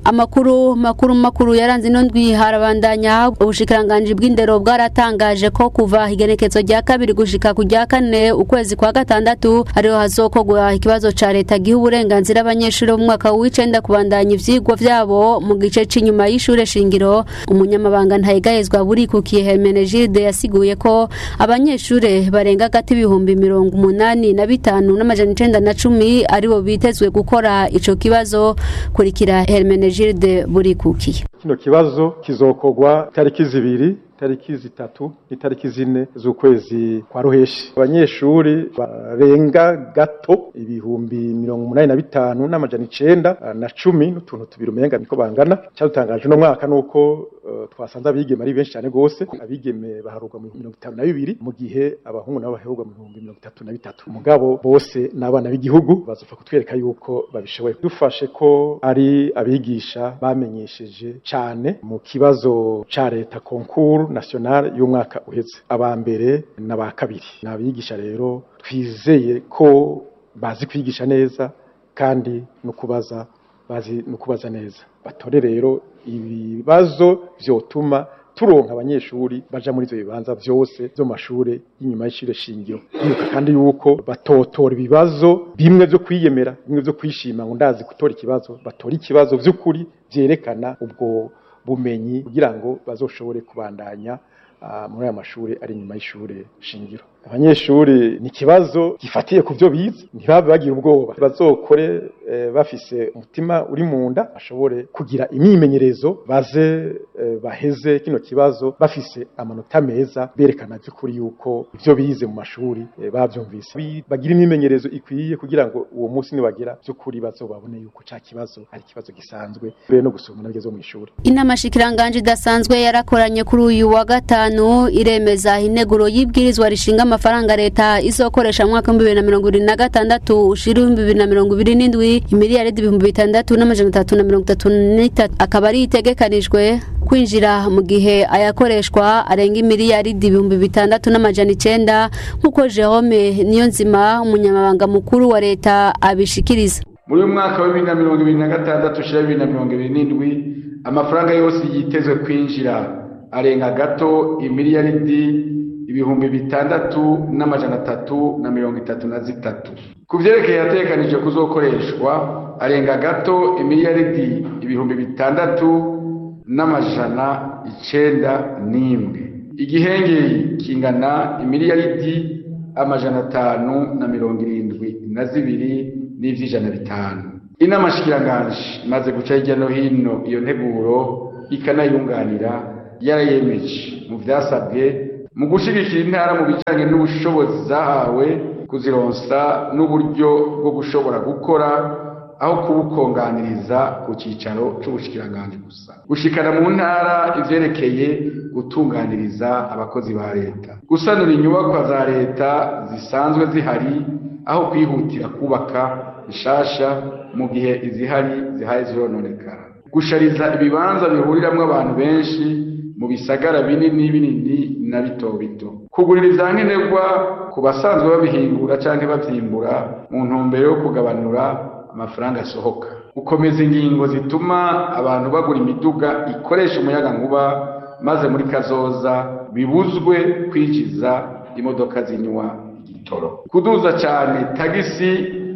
amakuru makuru makuru yaranze ino ndwi harabandanya ubushikiranganji bw'indero bwaratangaje ko kuva igenekezo rya kabiri gushika ku rya kane ukwezi kwa gatandatu ariho hazokogwa ikibazo ca leta giha uburenganzira abanyeshuri bo mu mwaka w'icenda kubandanya ivyigwa vyabo mu gice c'inyuma y'ishure shingiro umunyamabanga ntayegayezwa burikukiye Hermenegilde yasiguye ko abanyeshure barenga gati ibihumbi mirongo umunani na bitanu n'amajana icenda na cumi aribo bitezwe gukora ico kibazo kurikira Hermenegilde burikukiye kino kibazo kizokogwa tariki zibiri tariki zitatu n'itariki zine z'ukwezi kwa ruheshi abanyeshuri barenga gato ibihumbi mirongo umunani na bitanu n'amajana icenda na cumi n'utuntu tubiri umenga niko bangana cyadutangaje uno mwaka nuko uh, twasanze abigeme ari benshi cyane gose abigeme baharurwa mu mirongo itanu na bibiri mu gihe abahungu nabo baherurwa mu bihumbi mirongo itatu na bitatu mugabo bose n'abana b'igihugu bazopfa kutwereka yuko babishoboye dufashe ko ari abigisha bamenyesheje cane mu kibazo ca leta konkuru national y'umwaka uheze aba mbere n'aba kabiri ni abigisha rero twizeye ko bazi kwigisha neza kandi no kubaza bazi no kubaza neza batore rero ibibazo vyotuma turonka abanyeshuri baja muri ivyo bibanza vyose vyo mashure y'inyuma y'ishure shingiro bibuka kandi yuko batotora ibibazo bimwe vyo kwiyemera bimwe vyo kwishima ngo ndazi gutora ikibazo batora ikibazo vy'ukuri vyerekana ubwo bumenyi kugira ngo bazoshobore kubandanya muri aya mashuri ari inyuma y'ishure shingiro abanyeshuri ni ikibazo gifatiye ku byo bize ntibabe bagira ubwoba bazokore bafise umutima uri mu nda bashobore kugira imyimenyerezo baze baheze kino kibazo bafise amanota meza berekana by'ukuri yuko ibyo bize mu mashuri babyumvise bagira imyimenyerezo ikwiye kugira ngo uwo munsi nibagera by'ukuri bazobabone yuko cya kibazo ari ikibazo gisanzwe mbere no gusoma nabyo zo mu ishuri inama shikiranganje idasanzwe yarakoranye kuri uyu wa gatanu iremeza integuro y'ibwirizwa rishinga amafaranga leta izokoresha mwaka w'ibihumbi bibiri na mirongo ibiri na gatandatu ushira ibihumbi bibiri na mirongo ibiri n'indwi imiliyaridi ibihumbi bitandatu n'amajana atatu na mirongo itatu n'itatu akaba ari itegekanijwe kwinjira mu gihe ayakoreshwa arenga imiliyaridi ibihumbi bitandatu n'amajana icenda nk'uko Jerome Niyonzima umunyamabanga mukuru wa leta abishikiriza muri uyu mwaka wa bibiri na mirongo ibiri na gatandatu ushira bibiri na mirongo ibiri n'indwi amafaranga yose yitezwe kwinjira arenga gato imiliyaridi ibihumbi bitandatu n'amajana atatu na mirongo itatu na zitatu ku vyerekeye yategekanije kuzokoreshwa arenga gato imiliyaridi ibihumbi bitandatu n'amajana icenda n'imwe igihengeri kingana imiliyaridi amajana atanu na mirongo irindwi na zibiri n'ivy'ijana bitanu inama shikiranganje imaze guca hirya no hino iyo nteguro ikanayunganira yarayemeje mu vyasabwe mu gushigikira intara mu bijanye n'ubushobozi zahawe kuzironsa n'uburyo bwo gushobora gukora aho kubukonganiriza ku cicaro c'ubushikiranganje gusa gushikana mu ntara ivyerekeye gutunganiriza abakozi ba leta gusanura inyubakwa za leta zisanzwe zihari aho kwihutira kubaka bishasha mu gihe izihari zihaye zirononekara gushariza ibibanza bihuriramwo abantu benshi mu bisagara binini binini na bito bito kugurira ivyankenerwa ku basanzwe babihingura canke bavyimbura mu ntumbero yo kugabanura amafaranga asohoka gukomeza ingingo zituma abantu bagura imiduga ikoresha umuyaga nkuba maze muri kazoza bibuzwe kwinjiza imodoka zinywa igitoro kuduza cyane tagisi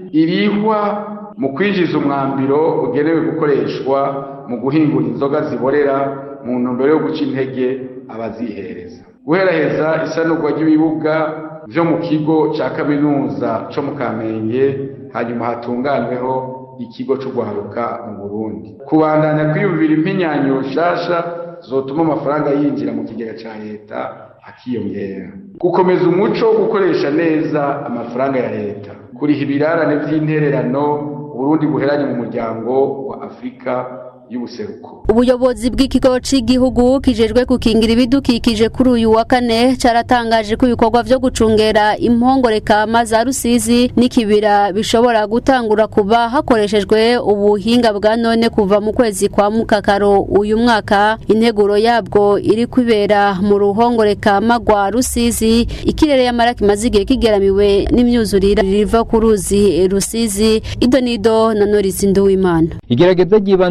irihwa mu kwinjiza umwambiro ugenewe gukoreshwa mu guhingura inzoga ziborera mu ntumbero yo guca intege abazihereza guheraheza isanurwa ry'ibibuga vyo mu kigo ca kaminuza co mu kamenge hanyuma hatunganweho ikigo c'ugwaruka mu burundi kubandanya kwiyumvira impinyanyo nshasha zotuma amafaranga yinjira mu kigega ca leta akiyongera gukomeza umuco wo gukoresha neza amafaranga ya leta kuriha ibirarane vy'intererano uburundi buheranye mu muryango wa afurika y'ubuseruko ubuyobozi bw'ikigo cy'igihugu kijejwe gukingira ibidukikije kuri uyu wa kane cyaratangaje ko ibikorwa vyo gucungera impongoreka za rusizi n'ikibira bishobora gutangura kuba hakoreshejwe ubuhinga bwa none kuva mu kwezi kwa mukakaro uyu mwaka integuro yabwo iri kwibera mu ruhongoreka magwa rusizi ikirere y'amara kimaze igihe kigeramiwe n'imyuzurire riva ku ruzi rusizi idonido na norisi nduwimana igerageza ry'ibanze kuri ubwo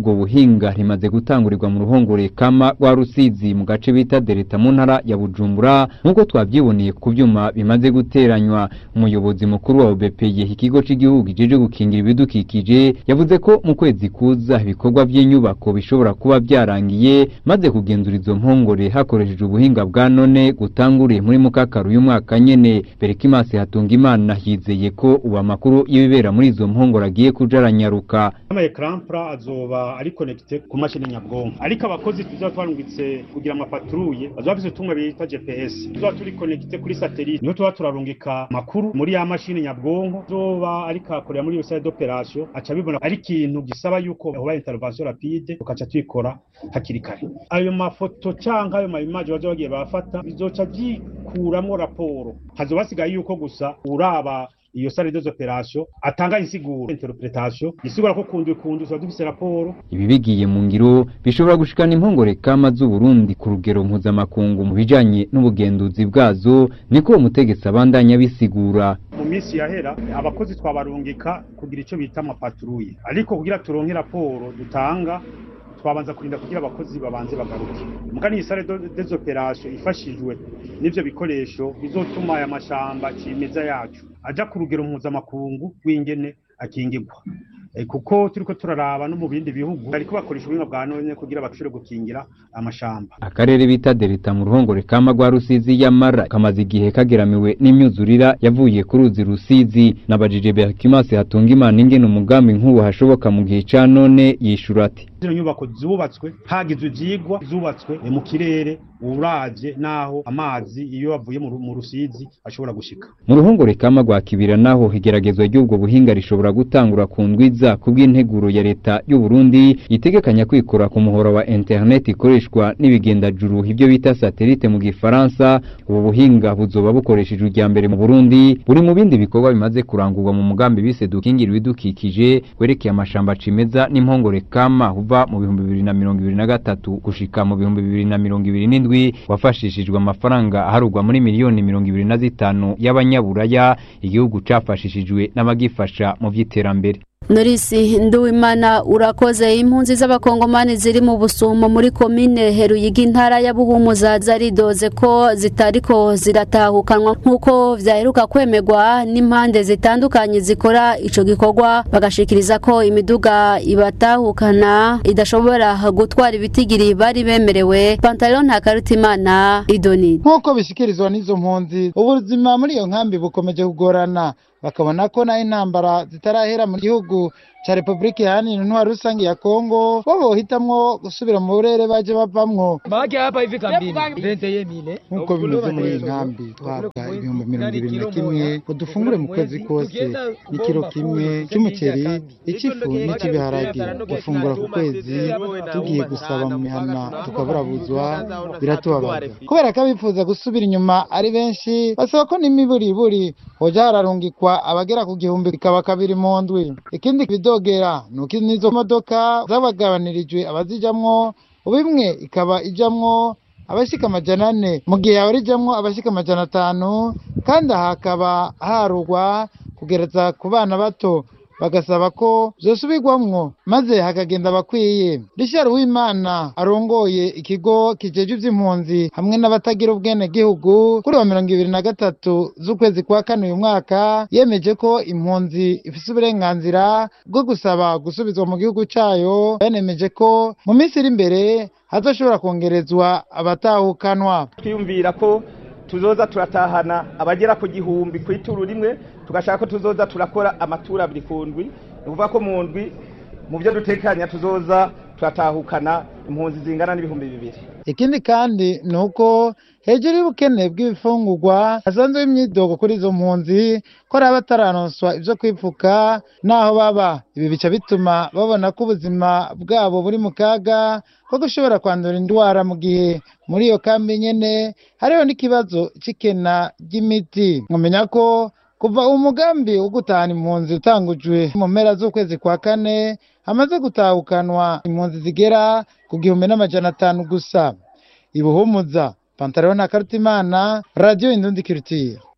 ry'ubwo buhinga rimaze gutangurirwa mu ruhongore kama rwa rusizi mu gace bita dereta mu ntara ya bujumbura nk'uko twabyiboneye ku byuma bimaze guteranywa umuyobozi mukuru wa obepeye ikigo cy'igihugu kijeje gukingira ibidukikije yavuze ko mu kwezi kuza ibikorwa by'inyubako bishobora kuba byarangiye maze kugenzura izo mpongore hakoreshejwe ubuhinga bwa none gutanguriye muri mukakaru y'umwaka nyene berekimasi hatunga imana yizeye ko ubu amakuru y'ibibera muri izo mpongore agiye kuja aranyaruka ama ecranpra azoba ari connecte ku mashini nyabwonko ariko abakozi tuzoba twarungitse kugira amapatrouille bazoba bafise utumwe bita GPS tuzoba turi connecte kuri satellite niho tuba turarungika makuru muri ya mashini nyabwonko zoba ariko akorera muri iyo salle d'operation aca bibona ari ikintu gisaba yuko hoba intervention rapide tukaca tuyikora hakiri kare ayo mafoto canke ayo ma image bazoba bagiye bafata bizoca vyikuramwo raporo hazoba hasigaye yuko gusa uraba iyo sale des opérations atanga insiguro interpretation isigura ko kundi kundi tuba dufise raporo ibi bigiye mu ngiro bishobora gushikana impongore kama z'uburundi ku rugero mpuzamakungu mu bijanye n'ubugenduzi bwazo niko uwo mutegetsi abandanya bisigura mu minsi yahera abakozi twabarungika kugira ico bita amapatrouille ariko kugira turonke raporo dutanga twabanza kurinda kugira abakozi babanze bagaruke mugani iyi sale des opérations ifashijwe n'ivyo bikoresho bizotuma aya mashamba cimeza yacu aja ku rugero mpuzamakungu rw'ingene akingirwa kuko turiko turaraba no mu bindi bihugu bariko bakoresha ubuhinga bwa none kugira bashobore gukingira amashamba akarere bita derita mu ruhongore kama rwa rusizi yamara kamaze igihe kageramiwe n'imyuzurira yavuye ku ruzi rusizi nabajije berkimasi hatunga imana ingene umugambi nk'ubu hashoboka mu gihe ca none yishura ati zino nyubako zubatswe hagizwe ivyigwa zubatswe mu kirere uravye naho amazi iyo avuye mu rusizi ashobora gushika mu ruhongore kama rwa kibira naho igeragezwa ry'ubwo buhinga rishobora gutangura ku ndwiza ku bw'integuro ya leta y'u Burundi itegekanya kwikora ku muhora wa internet ikoreshwa n'ibigendajuru ibyo bita satellite mu gifaransa ubu buhinga buzoba bukoreshejwe ijya mbere mu Burundi buri mu bindi bikorwa bimaze kurangurwa mu mugambi bise dukingira ibidukikije werekeye amashamba cimeza n'impongore kama uva mu bihumbi bibiri na mirongo ibiri na gatatu gushika mu bihumbi bibiri na mirongo ibiri n'indwi wafashishijwe amafaranga aharugwa muri miliyoni mirongo ibiri na zitanu y'abanyaburaya igihugu cafashishijwe n'abagifasha mu vy'iterambere Norisi Nduwimana urakoze impunzi z'abakongomani ziri mu busumo muri komine Heruyigi intara ya Buhumuza zaridoze ko zitariko ziratahukanwa nkuko vyaheruka kwemegwa n'impande zitandukanye zikora ico gikorwa bagashikiriza ko imiduga ibatahukana idashobora gutwara ibitigiri bari bemerewe Pantalon Ntakarutimana Idoni nkuko bishikirizwa n'izo mpunzi ubuzima muri iyo nkambi bukomeje kugorana bakabona ko naho intambara zitarahera mu gihugu ca Republika Iharanira Intwaro Rusange ya Kongo bo bohitamwo gusubira mu burere baje bavamwo Maji hapa hivi kambini venteye mine nk'uko bimeze muri iyi nkambi duhabwa ibihumbi mirongo ibiri na kimwe ngo dufungure mu kwezi kose n'ikiro kimwe cy'umuceri icy'ifu n'icy'ibiharage dufungura ku kwezi tugiye gusaba mu mihana tukaburabuzwa biratubabaza kubera ko abifuza gusubira inyuma ari benshi basaba ko n'imiburiburi hoja hararungikwa abagera ku gihumbi bikaba kabiri mu ndwi ikindi bidogera nuko n'izo modoka zabagabanirijwe abazijamwo bimwe ikaba ijamwo abashika amajana ane mu gihe yaba rijamwo abashika amajana atanu kandi aha hakaba harugwa kugereza ku bana bato bagasaba ko vyosubirwamwo maze hakagenda abakwiye Richard Uwimana arongoye ikigo kijejwe ivy'impunzi hamwe n'abatagira ubwene gihugu kuri wa mirongo ibiri na gatatu z'ukwezi kwa kane uyu mwaka yemeje ko impunzi ifise uburenganzira bwo gusaba gusubizwa mu gihugu cayo yanemeje ko mu minsi iri imbere hazoshobora kongerezwa abatahukanwa twiyumvira ko tuzoza turatahana abagera ku gihumbi ku ituru rimwe tugashaka ko tuzoza turakora amatura abiri ku ndwi ni ukuvuga ko mu ndwi mu byo dutekanya tuzoza turatahukana impunzi zingana n'ibihumbi bibiri ikindi kandi ni uko hejuru y'ubukene bw'ibifungurwa hasanzwe imyidogo kuri izo mpunzi ko ari abatararonswa ibyo kwipfuka n'aho baba ibi bica bituma babona ko ubuzima bwabo buri mu kaga ko gushobora kwandura indwara mu gihe muri iyo kambi nyene hariho n'ikibazo c'ikena ry'imiti nkumenya ko kuva umugambi wo gutahana impunzi utangujwe mu mpera z'ukwezi kwa kane hamaze gutahukanwa impunzi zigera ku gihumbi n'amajana atanu gusa ibuhumuza pantalon na karutimana radiyo indundi kirutiye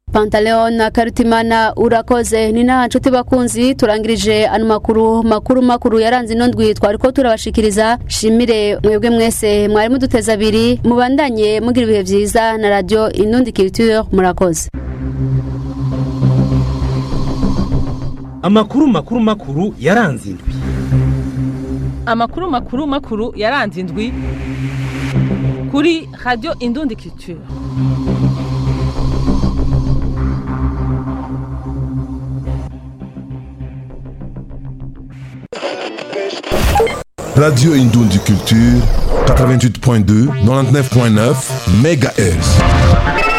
Pantaleon na Karutimana urakoze ni na nshuti bakunzi turangirije ano makuru makuru makuru yaranze ino ndwi twariko turabashikiriza shimire mwebwe mwese mwari muduteza abiri mubandanye mugira ibihe vyiza na radio Inundi Culture murakoze amakuru makuru makuru yaranze indwi amakuru makuru makuru yaranze indwi kuri radio Indundi Culture Radio Indundi Culture 88.2 99.9 MHz.